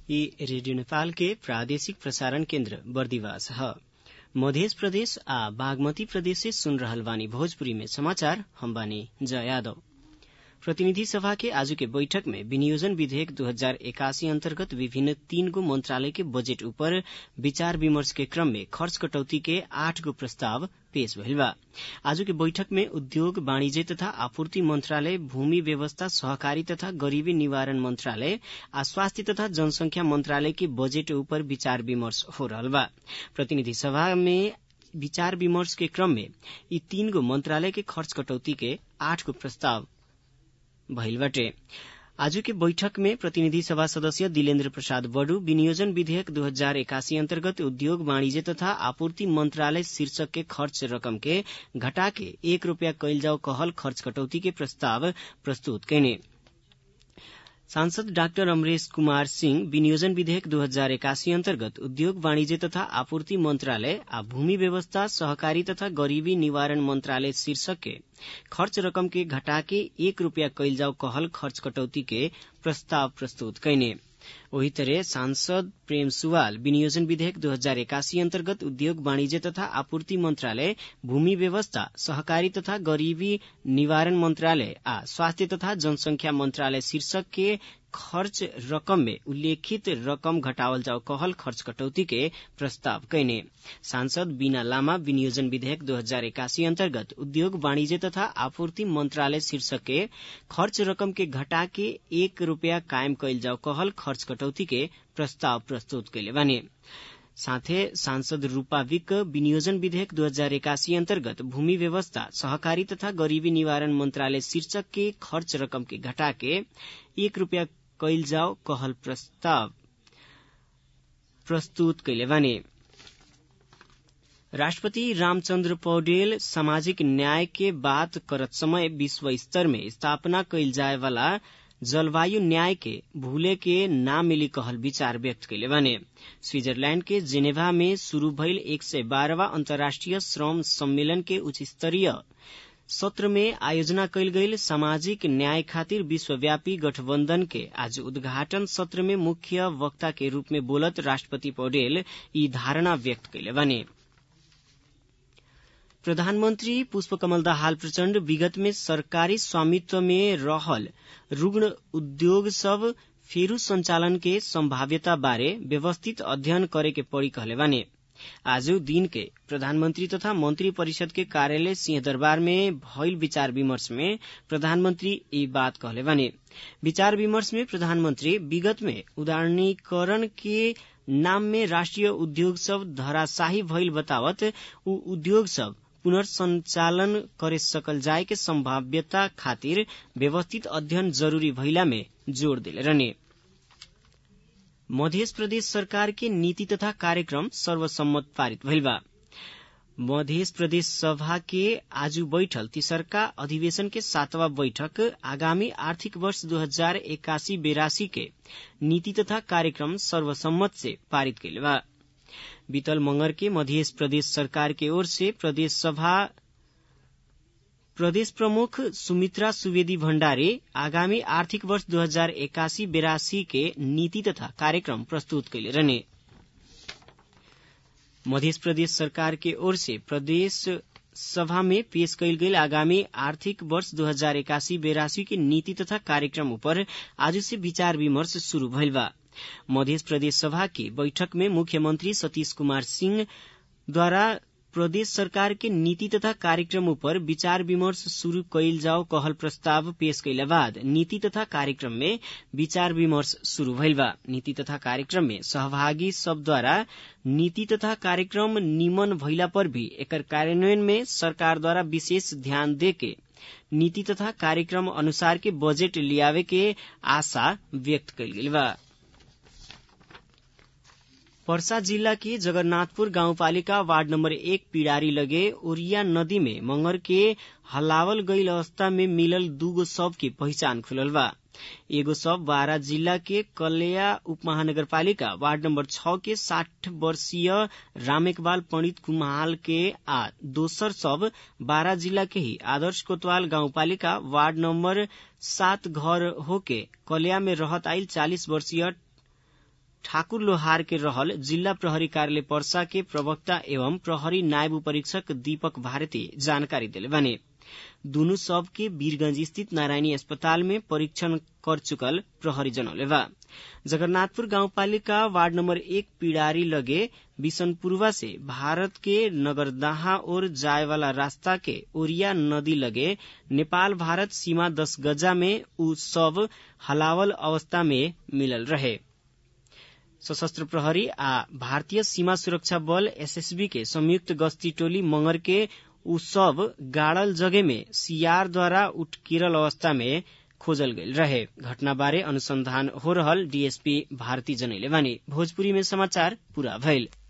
ई रेडियो नेपाल के प्रादेशिक प्रसारण केन्द्र बर्दिवास ह मध्य प्रदेश आ बागमती प्रदेश से सुन रहल बानी भोजपुरी में समाचार हम बानी जया यादव प्रतिनिधि सभा के आज के बैठक में विनियोजन विधेयक दू हजार एकासी अन्तर्गत विभिन्न तीन गो मंत्रालय के बजेट ऊपर विचार विमर्श के क्रम में खर्च कटौती के आठ गो प्रस्ताव पेश भइल बा आज के बैठक में उद्योग वाणिज्य तथा आपूर्ति मंत्रालय भूमि व्यवस्था सहकारी तथा गरीबी निवारण मंत्रालय आ स्वास्थ्य तथा जनसंख्या मंत्रालय के बजेट ऊपर विचार विमर्श हो रहल बा प्रतिनिधि सभा में विचार विमर्श के क्रम में यी तीन गो मंत्रालय के खर्च कटौती के आठ गो प्रस्ताव भइल बाटे आज के बैठक में प्रतिनिधि सभा सदस्य दिलेन्द्र प्रसाद बडू विनियोजन विधेयक दू हजार एकासी अन्तर्गत उद्योग वाणिज्य तथा आपूर्ति मंत्रालय शीर्षक के खर्च रकम के घटा के एक रूपया कैल जाओ कहल खर्च कटौती के प्रस्ताव प्रस्तुत कैने सांसद डाक्टर अमरेश कुमार सिंह विनियोजन विधेयक दू हजार एकासी अन्तर्गत उद्योग वाणिज्य तथा आपूर्ति मंत्रालय आ भूमि व्यवस्था सहकारी तथा गरीबी निवारण मंत्रालय शीर्षक के खर्च रकम के घटा के एक रूपया कैल जाओ कहल खर्च कटौती के प्रस्ताव प्रस्तुत कैने वही तरह सांसद प्रेम सुवाल विनियोजन विधेयक दू हजार एकासी अन्तर्गत उद्योग वाणिज्य तथा आपूर्ति मंत्रालय भूमि व्यवस्था सहकारी तथा गरीबी निवारण मंत्रालय आ स्वास्थ्य तथा जनसंख्या मंत्रालय शीर्षक के खर्च रकम में उल्लेखित रकम घटावल जाओ कहल खर्च कटौती के प्रस्ताव कैने सांसद बीना लामा विनियोजन विधेयक दू हजार एकासी अन्तर्गत उद्योग वाणिज्य तथा आपूर्ति मंत्रालय शीर्षक के खर्च रकम के घटा के एक रूपया कायम कैल जाओ कहल खर्च कटौती के प्रस्ताव प्रस्तुत कैले बाने साथै सांसद रूपा विक विनियोजन विधेयक दू हजार एकासी अन्तर्गत भूमि व्यवस्था सहकारी तथा गरीबी निवारण मंत्रालय शीर्षक के खर्च रकम के घटा के एक रूपया कैल जाओ कहल प्रस्ताव प्रस्तुत कैले बाने राष्ट्रपति रामचन्द्र पौडेल सामाजिक न्याय के बात करत समय विश्व स्तर में स्थापना कैल जाए वाला जलवायु न्याय के भूले के ना मिली कहल विचार व्यक्त कैले बाने स्विट्जरलैंड के जेनेवा में शुरू भइल एक सय बाह्रवा अन्तर्राष्ट्रिय श्रम सम्मेलन के उच्च स्तरीय सत्र में आयोजना कैल गईल सामाजिक न्याय खातिर विश्वव्यापी गठबन्धन के आज उद्घाटन सत्र में मुख्य वक्ता के रूप में बोलत राष्ट्रपति पौडेल यी धारणा व्यक्त कैले बने प्रधानमन्त्री पुष्पकमल दाहाल प्रचण्ड विगत में सरकारी स्वामित्व में रहल रुग्ण उद्योग सब फेरू संचालन के संभाव्यता बारे व्यवस्थित अध्ययन करे के पड़ी कहले बाने आज दिन के प्रधानमंत्री तथा मंत्री परिषद के कार्यालय सिंहदरबार में भइल विचार विमर्श में प्रधानमंत्री ये बात कहले बाने विचार विमर्श में प्रधानमंत्री विगत में उदारणीकरण के नाम में राष्ट्रिय उद्योग सब धराशाही भइल बतावत उ उद्योग सब पुनर्संचालन करे सकल जाए के संभाव्यता खातिर व्यवस्थित अध्ययन जरूरी भइला में जोड़ दिले रहने मध्य प्रदेश सरकार के नीति तथा कार्यक्रम सर्वसम्मत पारित भइल बा मध्य प्रदेश सभा के आज बैठल तीसरका अधिवेशन के सातवां बैठक आगामी आर्थिक वर्ष दो हजार इक्यासी बेरासी के नीति तथा कार्यक्रम सर्वसम्मत से पारित कैले बा बीतल मंगर के मध्य प्रदेश सरकार के ओर से प्रदेश सभा प्रदेश प्रमुख सुमित्रा सुवेदी भण्डारी आगामी आर्थिक वर्ष दो हजार एकासी बेरासी के नीति तथा कार्यक्रम प्रस्तुत कैले रहने मध्य प्रदेश सरकार के ओर से प्रदेश सभा में पेश कैल गेल आगामी आर्थिक वर्ष दो हजार एकासी बेरासी के नीति तथा कार्यक्रम ऊपर आज से विचार विमर्श शुरू भइल बा मध्य प्रदेश सभा की बैठक में मुख्यमंत्री सतीश कुमार सिंह द्वारा प्रदेश सरकार के नीति तथा कार्यक्रम ऊपर विचार विमर्श शुरू कैल जाओ कहल प्रस्ताव पेश कैला बाद नीति तथा कार्यक्रम में विचार विमर्श शुरू भइल बा नीति तथा कार्यक्रम में सहभागी सब द्वारा नीति तथा कार्यक्रम निमन भइला पर भी एकर कार्यान्वयन में सरकार द्वारा विशेष ध्यान दे के नीति तथा कार्यक्रम अनुसार के बजेट लियावे के आशा व्यक्त कैल गेल बा पर्सा जिला के जगन्नाथपुर गाउँपालिका वार्ड नम्बर एक पिडारी लगे ओरिया नदी में मंगर के हलावल गईल अवस्था में मिलल दूगो शव की पहचान खुलल बा एगो शव बारा जिला के कलेया उप महानगरपालिका वार्ड नम्बर छ के साठ वर्षीय रामेकबाल पंडित कुमाल के आ दोसर शव बारा जिला के ही आदर्श कोतवाल गाउँपालिका वार्ड नम्बर सात घर होके कलेया में रहत आइल चालिस वर्षीय ठाकुर लोहार के रहल जिला प्रहरी कार्यालय पर्सा के प्रवक्ता एवं प्रहरी नायब परीक्षक दीपक भारती जानकारी दिले बने दुनु सब के वीरगंज स्थित नारायणी अस्पताल में परीक्षण कर चुकल प्रहरी जनौले बा जगन्नाथपुर गाउँपालिका वार्ड नम्बर एक पिडारी लगे बिशनपुरवा से भारत के नगरदाहा ओर जाए वाला रास्ता के ओरिया नदी लगे नेपाल भारत सीमा दस गजा में उ सब हलावल अवस्था में मिलल रहे सशस्त्र प्रहरी आ भारतीय सीमा सुरक्षा बल एसएसबी के संयुक्त गश्ती टोली मंगर के उ सब गाड़ल जगह में सीआर द्वारा उठकिरल अवस्था में खोजल गईल रहे घटना बारे अनुसंधान हो रहल डीएसपी भारती जनैले बानी भोजपुरी में समाचार पूरा भइल